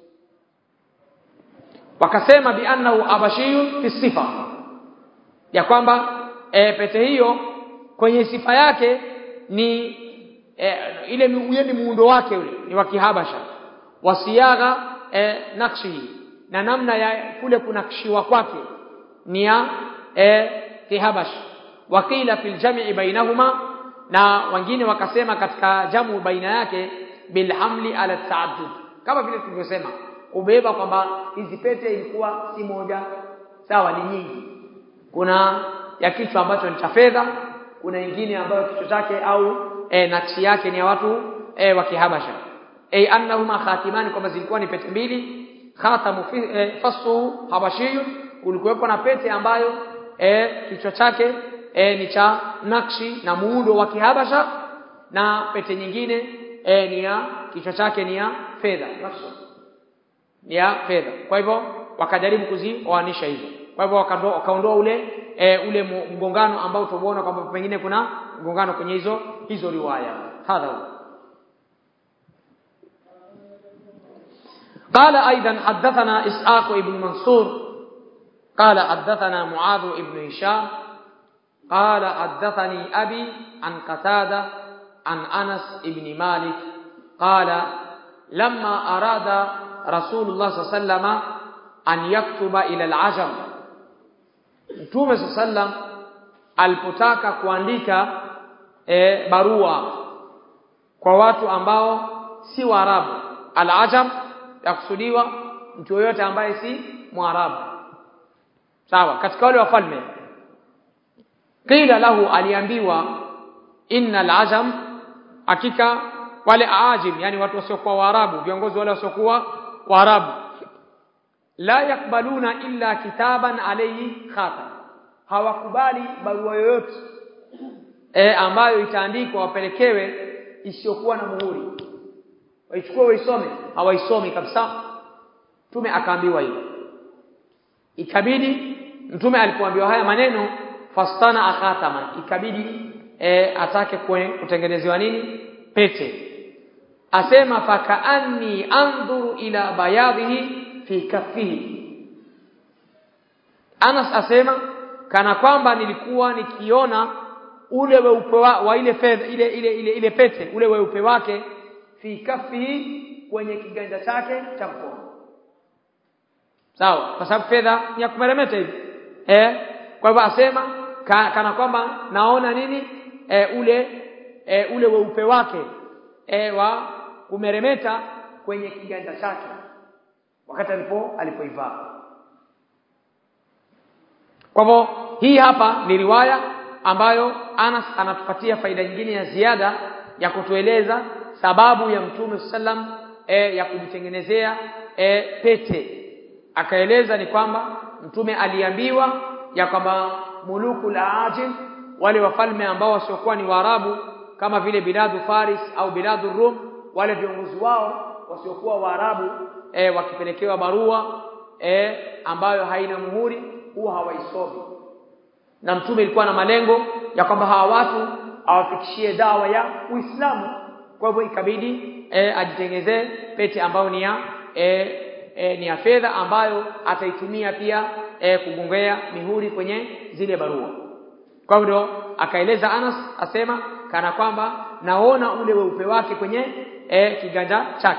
wakasema bi annahu abashiyun fi sifa ya kwamba e, pete hiyo kwenye sifa yake ni e, ile ile muundo wake ule ni wa kihabasha wasiagha e, nakshi na namna ya kule kunakshiwa kwake ni ya e, kihabash wakila fil jam'i bainahuma na wengine wakasema katika jamu baina yake bil hamli ala taaddud kama vile tulivyosema kubeba kwamba hizi pete ilikuwa si moja sawa ni nyingi kuna ya kichwa ambacho ni cha fedha kuna nyingine ambayo kichwa chake au e, nakshi yake ni ya watu e, wa kihabasha ay annahuma khatimani kwamba zilikuwa ni pete mbili khatamu fi e, fasu habashiyun kulikuwepo na pete ambayo e, kichwa chake e, ni cha nakshi na muundo wa kihabasha na pete nyingine e, ni ya kichwa chake ni ya fedha ni ya fedha kwa hivyo wakajaribu kuzioanisha hizo kwa hivyo wakaondoa ule e, ule mgongano ambao tumeona kwamba pengine kuna mgongano kwenye hizo hizo riwaya hadha قال أيضا حدثنا إسحاق بن منصور قال حدثنا معاذ بن هشام قال حدثني أبي عن قتادة عن أنس بن مالك قال لما أراد رسول الله صلى الله عليه وسلم أن يكتب إلى العجم Mtume sallam alipotaka kuandika e, barua kwa watu ambao si Waarabu al-ajam yakusudiwa mtu yoyote ambaye si Mwarabu sawa katika wale wafalme qila lahu aliambiwa inna al-ajam hakika wale aajim yani watu wasiokuwa Waarabu viongozi wale wasiokuwa Waarabu la yakbaluna illa kitaban alayhi khatam hawakubali barua yoyote e, ambayo itaandikwa wapelekewe isiyokuwa na muhuri waichukue waisome hawaisomi kabisa mtume akaambiwa hivyo ikabidi mtume alipoambiwa haya maneno fastana akhatama ikabidi e, atake kutengenezewa nini pete asema fakaanni andhuru ila bayadhihi fi kaffihi Anas asema kana kwamba nilikuwa nikiona ule weupe wa, wa ile fedha ile, ile ile ile pete ule weupe wake fi kaffihi kwenye kiganja chake cha mkono sawa kwa sababu fedha ni ya kumeremeta hivi eh kwa hivyo asema ka, kana kwamba naona nini e, ule e, ule weupe wake e, wa kumeremeta kwenye kiganja chake wakati alipo alipoivaa kwa hivyo hii hapa ni riwaya ambayo Anas anatupatia faida nyingine ya ziada ya kutueleza sababu ya Mtume sallam e, ya kujitengenezea e, pete akaeleza ni kwamba mtume aliambiwa ya kwamba muluku al-ajim wale wafalme ambao wasiokuwa ni Waarabu kama vile biladu Faris au biladu Rum wale viongozi wao wasiokuwa Waarabu e, wakipelekewa barua e, ambayo haina muhuri huwa hawaisomi na mtume ilikuwa na malengo ya kwamba hawa watu awafikishie dawa ya Uislamu kwa hivyo ikabidi e, ajitengezee pete ambayo ni ya e, e, ni ya fedha ambayo ataitumia pia e, kugongea mihuri kwenye zile barua kwa hivyo akaeleza Anas asema kana kwamba naona ule weupe wake kwenye e, kiganja chake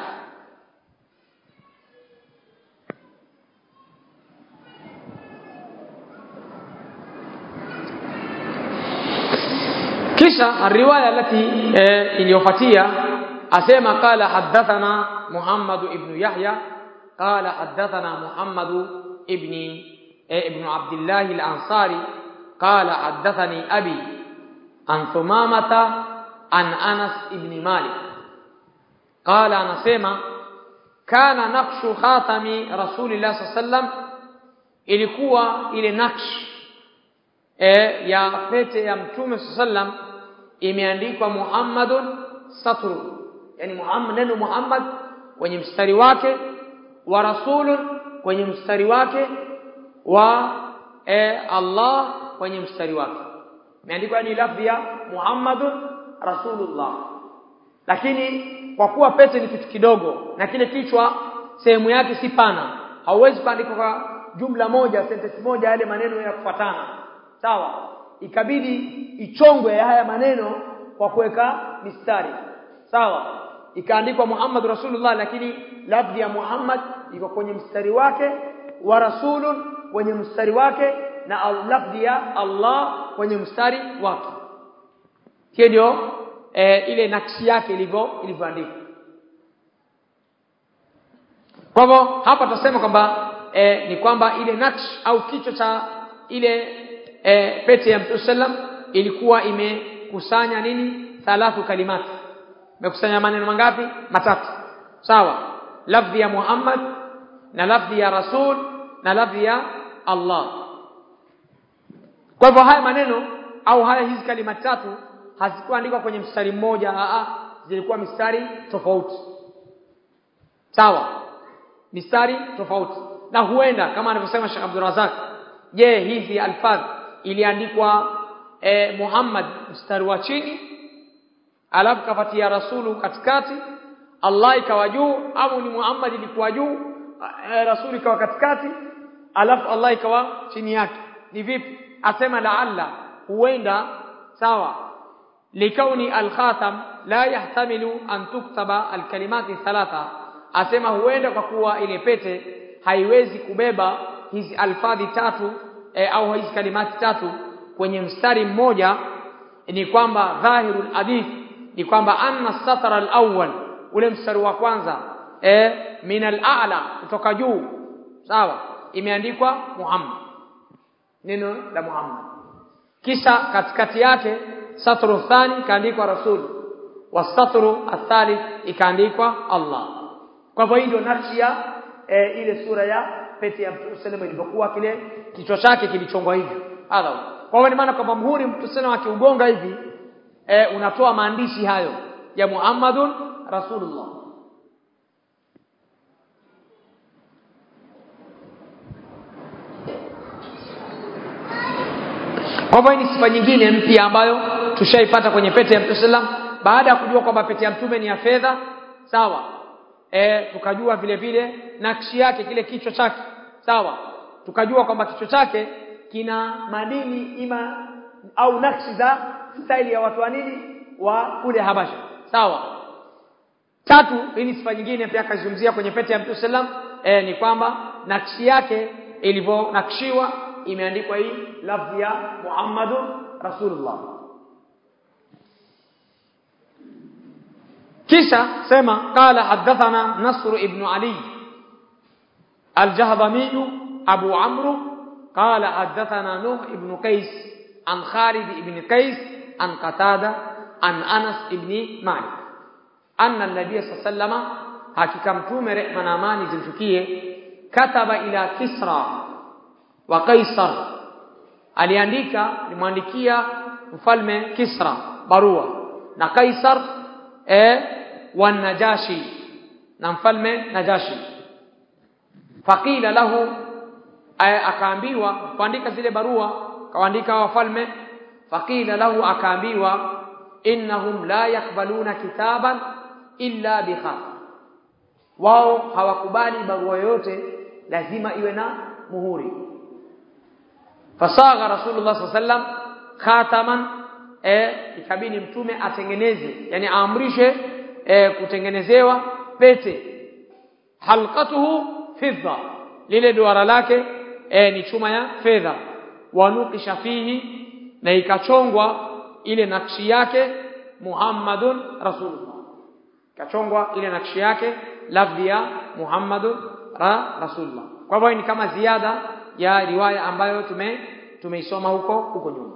kisha riwaya التي iliyofuatia asema qala hadathana Muhammad ibn Yahya qala hadathana Muhammad ibn ibn Abdullah al-Ansari qala hadathani abi an Thumamata an Anas ibn Malik qala anasema kana naqshu khatami Rasulillah sallam ilikuwa ile naksh e, ya pete ya Mtume sallam imeandikwa Muhammadun satru yani Muhammad neno Muhammad kwenye mstari wake wa rasulun kwenye mstari wake wa e, Allah kwenye mstari wake imeandikwa ni lafzi ya Muhammadun rasulullah lakini kwa kuwa pete ni kitu kidogo na kile kichwa sehemu yake si pana hauwezi kuandika kwa jumla moja sentence moja yale maneno ya kufuatana sawa ikabidi ichongwe haya maneno kwa kuweka mistari sawa ikaandikwa Muhammad Rasulullah lakini lafzi ya Muhammad iko kwenye mstari wake wa rasulun kwenye mstari wake na lafzi ya Allah kwenye mstari wake hiyo ndio e, ile nakshi yake ilivyo ilivyoandikwa kwa hivyo hapa tutasema kwamba e, ni kwamba ile nakshi au kichwa cha ile e, pete ya Mtume sallam ilikuwa imekusanya nini thalathu kalimati imekusanya maneno mangapi matatu sawa lafdhi ya Muhammad na lafdhi ya Rasul na lafdhi ya Allah kwa hivyo haya maneno au haya hizi kalima tatu hazikuandikwa kwenye mstari mmoja a zilikuwa mistari tofauti sawa mistari tofauti na huenda kama anavyosema Sheikh Abdul Razak je hizi alfadh iliandikwa eh, Muhammad mstari wa chini alafu kafatia rasulu katikati Allah ikawa juu au ni Muhammad ilikuwa juu e, rasuli ikawa katikati alafu Allah ikawa chini yake ni vipi asema laalla huenda sawa likauni alkhatam la yahtamilu an tuktaba alkalimati thalatha asema huenda kwa kuwa ile pete haiwezi kubeba hizi alfadhi tatu e, au hizi kalimati tatu kwenye mstari mmoja ni kwamba dhahirul hadith ni kwamba anna satara al-awwal ule mstari wa kwanza e, min al-a'la kutoka juu sawa imeandikwa Muhammad neno la Muhammad kisha katikati yake satru thani ikaandikwa rasul wasatru athalith ikaandikwa Allah kwa hivyo hii ndio nakshi ya e, ile sura ya pete ya Mtume sallallahu ilivyokuwa kile kichwa chake kilichongwa hivyo hadha kwa hivyo ni maana kwamba muhuri Mtume sallallahu akiugonga hivi e, unatoa maandishi hayo ya Muhammadun Rasulullah Kwa hivyo ni sifa nyingine mpya ambayo tushaipata kwenye pete ya Mtume sallam baada ya kujua kwamba pete ya Mtume ni ya fedha sawa e, tukajua vile vile nakshi yake kile kichwa chake sawa tukajua kwamba kichwa chake kina madini ima au nakshi za staili ya watu wa nini wa kule Habasha sawa tatu hii ni sifa nyingine pia akazungumzia kwenye pete ya Mtume sallam e, ni kwamba nakshi yake ilivyonakshiwa imeandikwa hii lafzi ya Muhammadun Rasulullah kisha sema qala hadathana Nasr ibn Ali al-Jahdami Abu Amr qala hadathana Nuh ibn Qais an Khalid ibn Qais an Qatada an Anas ibn Malik anna an-nabiy sallallahu hakika mtume rehma na amani zimshukie kataba ila Kisra wa Kaisar aliandika alimwandikia mfalme Kisra barua na Kaisar eh wa Najashi na mfalme Najashi faqila lahu akaambiwa kuandika zile barua kaandika wafalme faqila lahu akaambiwa innahum la yakbaluna kitaban illa bikhat wao hawakubali barua yoyote lazima iwe na muhuri fasagha rasulullah sallam khataman e, ikabini mtume atengeneze yani aamrishe e, kutengenezewa pete halqatuhu fidda lile duara lake e, ni chuma ya fedha wanukisha fihi na ikachongwa ile nakshi yake Muhammadun Rasulullah ikachongwa ile nakshi yake lafdhi ya Muhammadun ra Rasulullah kwa hivyo ni kama ziada ya riwaya ambayo tume tumeisoma huko huko nyuma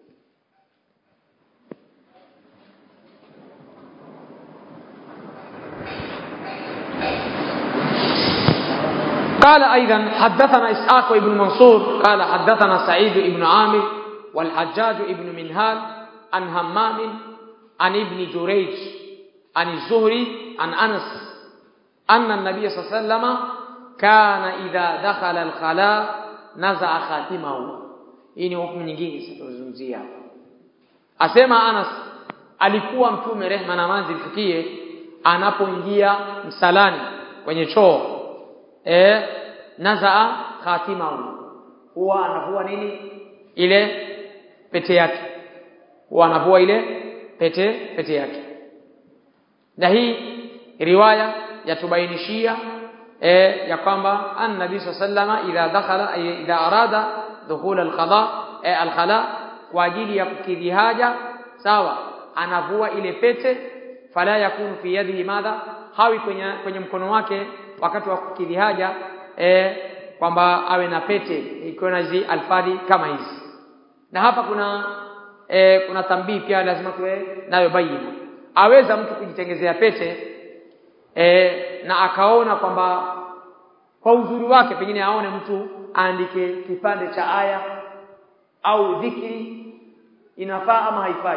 قال أيضا حدثنا إسحاق بن منصور قال حدثنا سعيد بن عامر والحجاج بن منهال عن همام عن ابن جريج عن الزهري عن أنس أن النبي صلى الله عليه وسلم كان إذا دخل الخلاء نزع خاتمه hii ni hukumu nyingine tutazungumzia asema Anas alikuwa mtume rehma na amani zimfikie anapoingia msalani kwenye choo eh nazaa khatimahu huwa anavua nini ile pete yake huwa anavua ile pete pete yake na hii riwaya yatubainishia eh ya kwamba an-nabii sallallahu idha dakhala idha arada dukhul al-qada eh, al-khala kwa ajili ya kukidhi haja sawa anavua ile pete fala yakunu fi yadihi madha hawi kwenye kwenye mkono wake wakati wa kukidhi haja eh, kwamba awe na pete ikiwa na hizi alfadhi kama hizi na hapa kuna e, kuna tambii pia lazima tuwe nayo baina aweza mtu kujitengezea pete e, na akaona kwamba kwa uzuri wake pengine aone mtu aandike kipande cha aya au dhikri inafaa ama haifai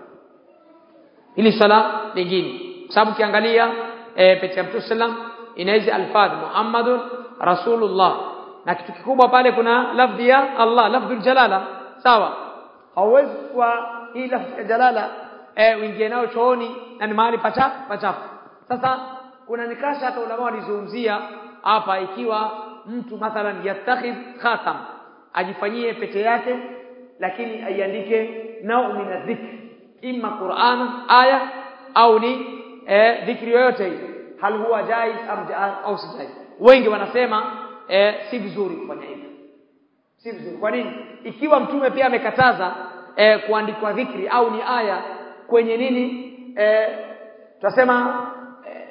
hili swala lingine kwa sababu ukiangalia e, pete ya Mtume sallam ina hizi alfadh Muhammadun Rasulullah na kitu kikubwa pale kuna lafdhi ya Allah lafdhul jalala sawa hauwezi kwa hii lafdhi ya jalala eh uingie nao chooni na ni mahali pacha pachafu sasa kuna nikasha hata ulama walizungumzia hapa ikiwa mtu mathalan yattakhidh khatam ajifanyie pete yake lakini aiandike nau min adhikr imma Qur'an aya au ni eh, dhikri yoyote ile hal huwa jaiz am jaiz au si jaiz wengi wanasema eh, si vizuri kufanya hivyo si vizuri kwa nini ikiwa mtume pia amekataza eh, kuandikwa dhikri au ni aya kwenye nini eh, tutasema eh,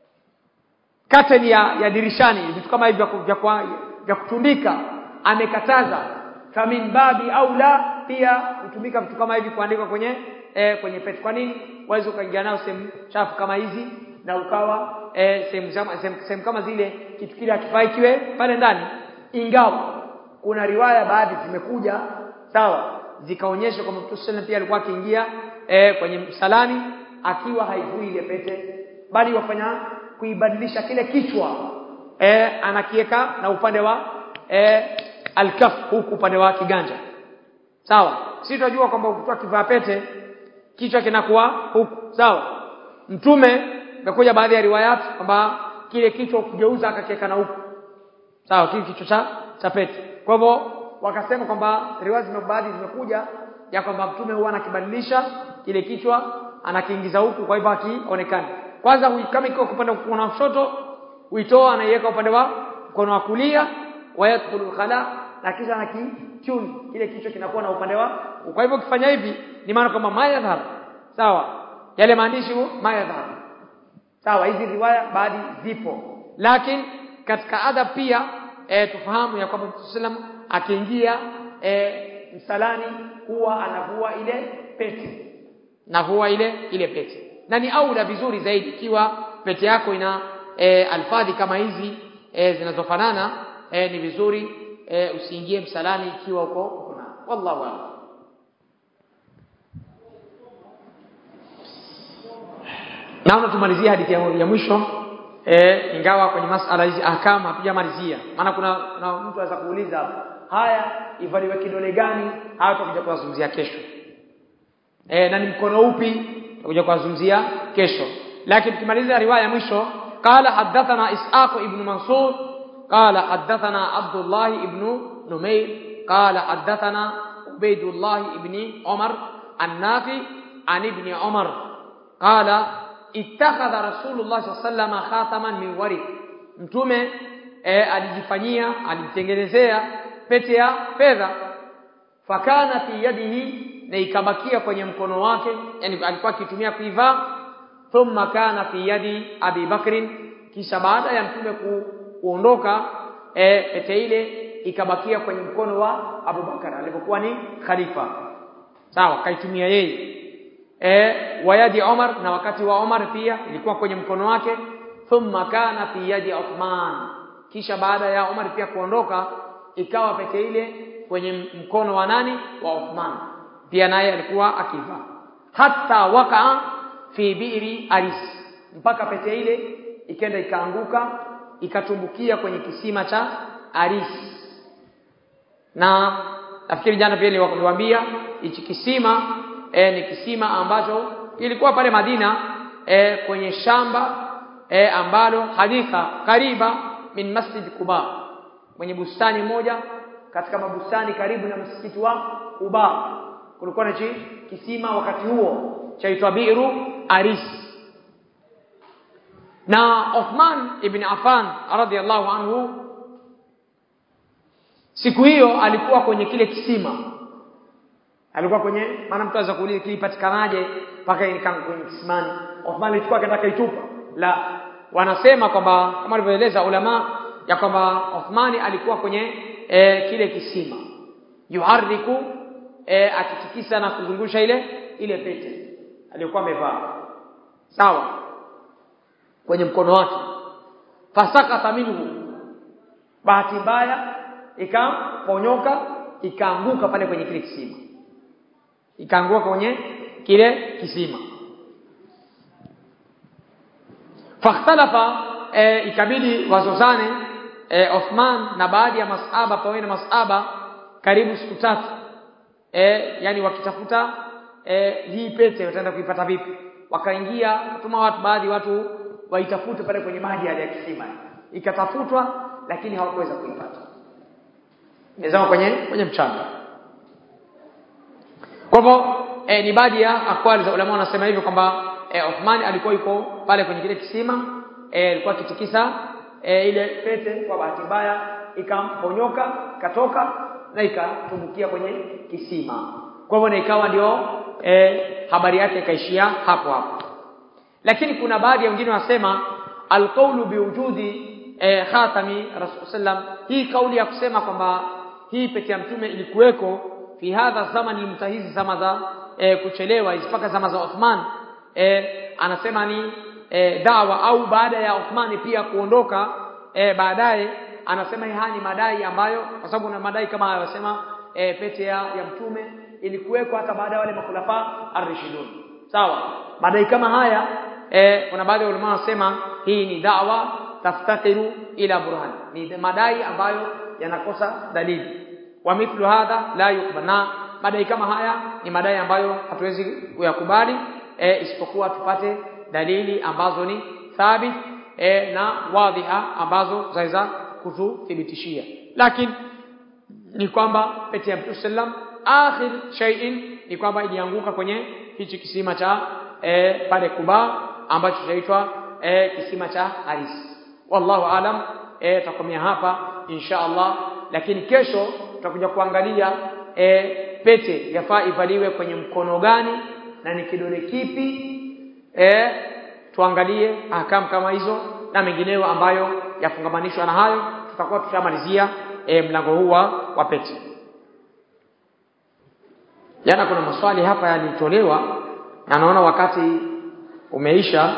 curtain ya, ya dirishani vitu kama hivi vya, vya, vya kutundika amekataza famin babi au la pia hutumika vitu kama hivi kuandikwa kwenye eh, kwenye pete kwa nini waweza ukaingia nao sehemu chafu kama hizi na ukawa eh, sehemu sehemu kama zile kitu kile hakifai kiwe pale ndani ingawa kuna riwaya baadhi zimekuja sawa zikaonyesha kwamba Mtume sallallahu pia alikuwa akiingia eh, kwenye msalani akiwa haivui ile pete bali wafanya kuibadilisha kile kichwa eh, anakiweka na upande wa eh, alkaf huku upande wa kiganja sawa si tunajua kwamba ukitoa kivaa pete kichwa kinakuwa huku sawa mtume imekuja baadhi ya riwayat kwamba kile kichwa ukigeuza akakiweka na huku sawa kile kichwa cha cha pete kwa hivyo wakasema kwamba riwaya zimebaadhi zimekuja ya kwamba mtume huwa anakibadilisha kile kichwa anakiingiza huku kwa hivyo akionekana kwanza kama ikiwa upande wa kushoto huitoa anaiweka upande wa mkono wa kulia wayadkhulu khala na kisha na kitune kile kichwa kinakuwa na upande wa kwa hivyo ukifanya hivi ni maana kwamba mayadhhar sawa yale maandishi mayadhhar sawa hizi riwaya baadhi zipo lakini katika adab pia e, tufahamu ya kwamba Mtume sallam akiingia e, msalani huwa anavua ile pete navua ile ile pete na ni aula vizuri zaidi ikiwa pete yako ina e, alfadhi kama hizi e, zinazofanana e, ni vizuri e, usiingie msalani ikiwa uko uko na wallahu a'lam naona tumalizie hadithi ya, ya mwisho e, ingawa kwenye masala hizi ahkam hatujamalizia maana kuna, kuna mtu anaweza kuuliza hapa haya ivaliwe kidole gani haya tutakuja kuyazungumzia kesho e, na ni mkono upi tutakuja kuyazungumzia kesho lakini tukimaliza riwaya ya mwisho qala hadathana ishaq ibn mansur qala hadathana abdullah ibn numayr qala hadathana ubaydullah ibn umar an-nafi an ibn umar qala ittakhadha rasulullah sallallahu alaihi wasallam khataman min warik mtume e, alijifanyia alimtengenezea pete ya fedha fakana fi yadihi na ikabakia kwenye mkono wake yani alikuwa akitumia kuivaa thumma kana fi yadi abi bakrin kisha baada ya mtume ku, kuondoka e, pete ile ikabakia kwenye mkono wa Abu Bakar alipokuwa ni khalifa sawa kaitumia yeye e, wayadi Umar na wakati wa Umar pia ilikuwa kwenye mkono wake thumma kana fi yadi Uthman kisha baada ya Umar pia kuondoka ikawa pete ile kwenye mkono wa nani wa Uthman pia naye alikuwa akivaa hata wakaa fi bi'ri aris mpaka pete ile ikenda ikaanguka ikatumbukia kwenye kisima cha aris na nafikiri jana pia niliwaambia hichi kisima e, ni kisima ambacho kilikuwa pale Madina e, kwenye shamba e, ambalo haditha kariba min masjid Quba kwenye bustani moja katika mabustani karibu na msikiti wa Quba kulikuwa na kisima wakati huo chaitwa Bi'ru Aris na Uthman ibn Affan radhiallahu anhu siku hiyo alikuwa kwenye kile kisima alikuwa kwenye maana mtu aweza kuuliza kilipatikanaje mpaka ikaangu kwenye kisimani Uthman alichukua akaenda kaitupa la wanasema kwamba kama alivyoeleza ulama ya kwamba Uthmani alikuwa kwenye e, kile kisima yuhariku e, akitikisa na kuzungusha ile ile pete aliyokuwa amevaa sawa kwenye mkono wake fasakata minhu bahati mbaya ikaponyoka ikaanguka pale kwenye kile kisima ikaanguka kwenye kile kisima fakhtalafa e, ikabidi wazozane e, Uthman na baadhi ya masahaba pamoja na masahaba karibu siku tatu e, yani wakitafuta e, hii pete wataenda kuipata vipi wakaingia kutuma watu baadhi watu waitafute pale kwenye maji ya kisima ikatafutwa lakini hawakuweza kuipata imezama kwenye kwenye mchanga kwa hivyo e, ni baadhi ya akwali za ulama wanasema hivyo kwamba e, Uthman alikuwa yuko pale kwenye kile kisima e, alikuwa akitikisa e, ile pete kwa bahati mbaya ikamponyoka katoka na ikatumbukia kwenye kisima kwa hivyo na ikawa ndio e, habari yake ikaishia hapo hapo lakini kuna baadhi ya wengine wasema alqaulu biwujudi e, khatami rasul sallam hii kauli ya kusema kwamba hii pete ya mtume ilikuweko fi hadha zamani mtahizi zama za e, kuchelewa mpaka zama za Uthman e, anasema ni e, dawa au baada ya Uthman pia kuondoka e, baadaye anasema haya ni madai ambayo kwa sababu kuna madai kama hayo wasema e, pete ya, ya mtume ilikuweko hata baada ya wale makhulafa ar-rashidun sawa madai kama haya e, kuna baadhi ya ulama wanasema hii ni dawa taftakiru ila burhan ni madai ambayo yanakosa dalili wa mithlu hadha la yukbana madai kama haya ni madai ambayo hatuwezi kuyakubali e, isipokuwa tupate dalili ambazo ni thabit e, na wadhiha ambazo zaweza kututhibitishia lakini ni kwamba pete ya Mtume sallam akhir shay'in ni kwamba ilianguka kwenye hichi kisima cha e, pale Kuba ambacho chaitwa e, kisima cha Haris wallahu alam e, takomea hapa insha Allah lakini kesho tutakuja kuangalia e, pete yafaa ivaliwe kwenye mkono gani na ni kidole kipi e, tuangalie ahkam kama hizo na mengineyo ambayo yafungamanishwa na hayo tutakuwa tushamalizia e, mlango huu wa pete jana kuna maswali hapa yalitolewa na naona wakati umeisha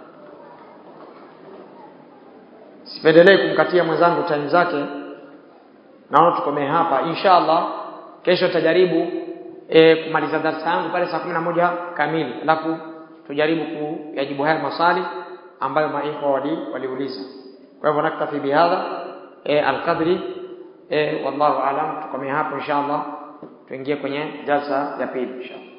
sipendelee kumkatia mwenzangu time zake naona tukomee hapa inshallah kesho tutajaribu e, kumaliza darasa yangu pale saa moja kamili alafu tujaribu kuyajibu haya maswali ambayo maikwa wali waliuliza kwa hivyo naktafi bihadha e, alqadri e, wallahu alam tukomee hapo inshallah tuingie kwenye jalsa ya pili inshallah